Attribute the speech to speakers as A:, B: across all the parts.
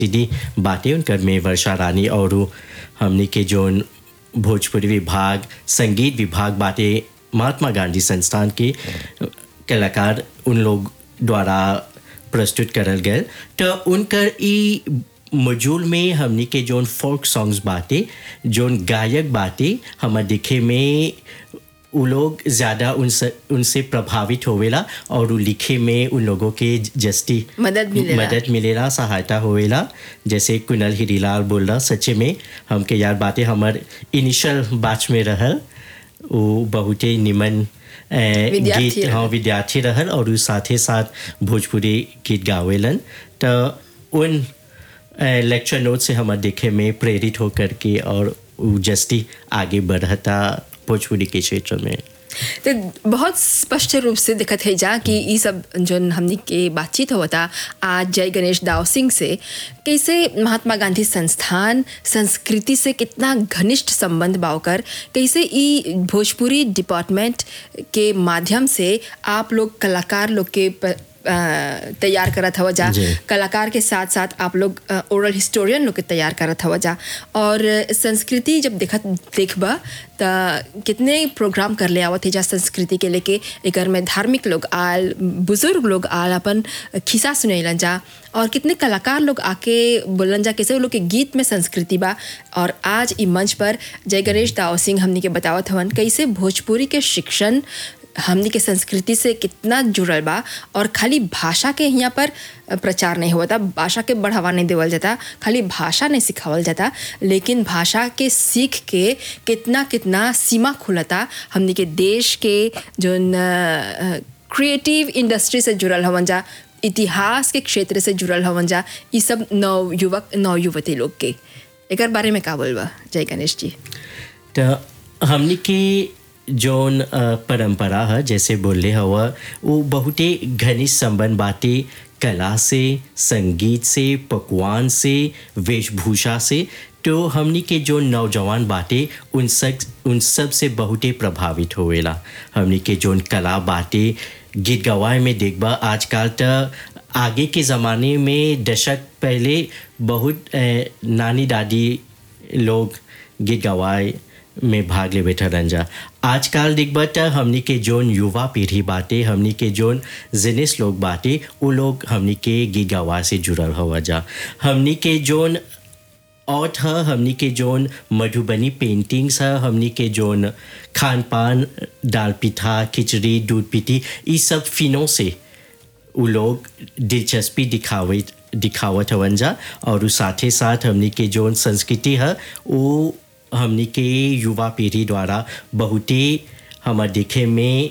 A: दीदी बातें उनकर में वर्षा रानी और हमने के जोन भोजपुरी विभाग संगीत विभाग बातें महात्मा गांधी संस्थान के कलाकार उन लोग द्वारा प्रस्तुत करल गए तो उनकर ई मजूल में हमनी के जोन फोक सॉन्ग्स बाटे जोन गायक बाटे हमार दिखे में उ लोग ज़्यादा उनसे उनसे प्रभावित होवेला और उ लिखे में उन लोगों के जस्ती
B: मदद मिलेला।
A: मदद मिलेला सहायता होवेला जैसे कुनल हिरीलाल बोल रहा सच्चे में हमके याद बातें हमर इनिशियल बैच में रहल वो बहुते निमन ए,
B: विद्यार्थी
A: गीत
B: रहल।
A: हाँ विद्यार्थी रहल और उ साथे साथ भोजपुरी गीत गावेलन तो उन लेक्चर नोट से हमार देखे में प्रेरित होकर के और उ जस्ती आगे बढ़ता भोजपुरी के क्षेत्र में
B: तो बहुत स्पष्ट रूप से दिखत है जा कि ई सब जोन हमनी के बातचीत होता आज जय गणेश दाव सिंह से कैसे महात्मा गांधी संस्थान संस्कृति से कितना घनिष्ठ संबंध बावकर कैसे ई भोजपुरी डिपार्टमेंट के माध्यम से आप लोग कलाकार लोग के प- अ, तैयार करत हवा जा
A: जी।
B: कलाकार के साथ साथ आप लोग ओरल हिस्टोरियन लोग के तैयार करत हवा जा और अ, संस्कृति जब देखत देखबा त कितने प्रोग्राम कर ले आवत है जा संस्कृति के लेके एकर में धार्मिक लोग आल बुजुर्ग लोग आल अपन खिस्सा सुनेलन जा और कितने कलाकार लोग आके बोलन जा कैसे वो लोग के गीत में संस्कृति बा और आज ई मंच पर जय गणेश दाव सिंह हमनी के बतावत हवन कैसे भोजपुरी के शिक्षण हमनी के संस्कृति से कितना जुड़ल बा और खाली भाषा के यहाँ पर प्रचार नहीं होता भाषा के बढ़ावा नहीं देवल जाता खाली भाषा नहीं सिखावल जाता लेकिन भाषा के सीख के कितना कितना सीमा खुलता हमनी के देश के जो क्रिएटिव इंडस्ट्री से जुड़ल हवन जा इतिहास के क्षेत्र से जुड़ल हवन जा ये सब नव युवक नव युवती लोग के एकर बारे में का बोलबा जय गणेश जी
A: तो हमनी के जोन अ, परंपरा है जैसे बोले हवा वो बहुते घनिष्ठ संबंध बाटे कला से संगीत से पकवान से वेशभूषा से तो हमनी के जो नौजवान बाटे उन सब उन सब से बहुते प्रभावित होवेला हमनी के जोन कला बाटे गीत गवाए में देखबा आजकल तो आगे के ज़माने में दशक पहले बहुत अ, नानी दादी लोग गीत गवाए में भाग ले बैठा रंजा आजकल दिखबा त हमनी के जोन युवा पीढ़ी बाटे हमनी के जोन जिनिस लोग बाटे वो लोग हमनी के गीत गवा से जुड़ल हवा जा हमनी के जोन आर्ट है हमनी के जोन मधुबनी पेंटिंग्स है हमनी के जोन खान पान दाल पिठा खिचड़ी दूध पिटी ये सब फिनों से उ लोग दिलचस्पी दिखावे दिखावत हवन जा और उ साथे साथ हमनी के जोन संस्कृति है वो हमनी के युवा पीढ़ी द्वारा बहुते हमार देखे में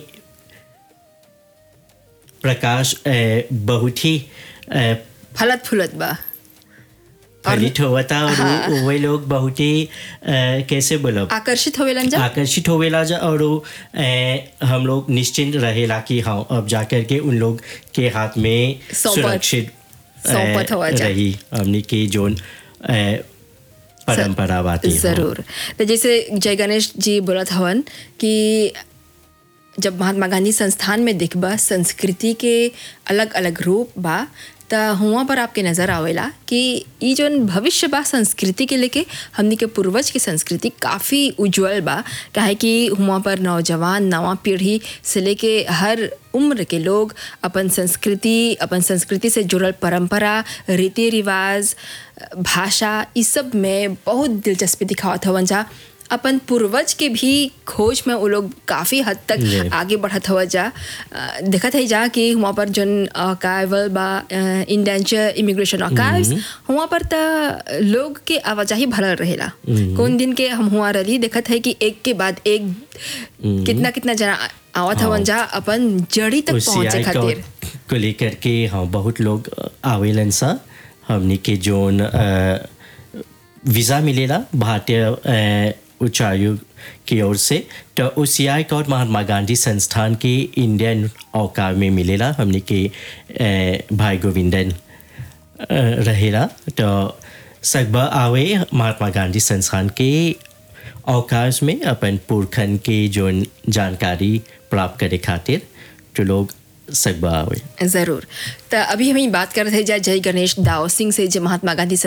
A: प्रकाश अ, बहुत ही अ,
B: फलत फुलत बा
A: फलित होता और उ- वे लोग बहुत ही अ, कैसे बोलो
B: आकर्षित होवेलन जा
A: आकर्षित होवेला जा और वो, ए, हम लोग निश्चिंत रहेला कि हाँ अब जाकर के उन लोग के हाथ में
B: सौंपत-
A: सुरक्षित ए,
B: सौंपत हुआ जा।
A: रही हमने की जोन ए, परंपरा बाती
B: जरूर तो जैसे जय गणेश जी बोलत हवन कि जब महात्मा गांधी संस्थान में दिखबा संस्कृति के अलग अलग रूप बा त हुआ पर आपके नज़र आवेला कि ई जोन भविष्य बा संस्कृति के लेके हमनी के पूर्वज की संस्कृति काफ़ी उज्जवल बा काहे कि हुआ पर नौजवान नवा पीढ़ी से लेके हर उम्र के लोग अपन संस्कृति अपन संस्कृति से जुड़ल परंपरा रीति रिवाज भाषा इस सब में बहुत दिलचस्पी दिखावत हवन जा अपन पूर्वज के भी खोज में वो लोग काफ़ी हद तक
A: जी।
B: आगे बढ़त हवा जा अ, देखत है जा कि वहाँ पर जोन अकाइवल बा इंडेंचर इमिग्रेशन अकाइव्स वहाँ पर त लोग के आवाजाही भरल रहेला कौन दिन के हम हुआ रही देखत है कि एक के बाद एक कितना कितना जना आवत हवन जा अपन जड़ी तक
A: उस
B: पहुँचे
A: CI को,
B: खातिर
A: को लेकर के हाँ बहुत लोग आवेलन सा हमने के जोन अ, वीज़ा मिलेला भारतीय अ, उच्चायोग की ओर से तो उस सीआई का और महात्मा गांधी संस्थान के इंडियन औकार में मिलेला हमने के अ, भाई गोविंदन अ, रहेला तो सकबा आवे महात्मा गांधी संस्थान के अवकाश में अपन पुरखन के जो जानकारी प्राप्त करे खातिर जो लोग सकबा आवे
B: ज़रूर तो अभी हम बात कर रहे थे जय गणेश दाव सिंह से जो महात्मा गांधी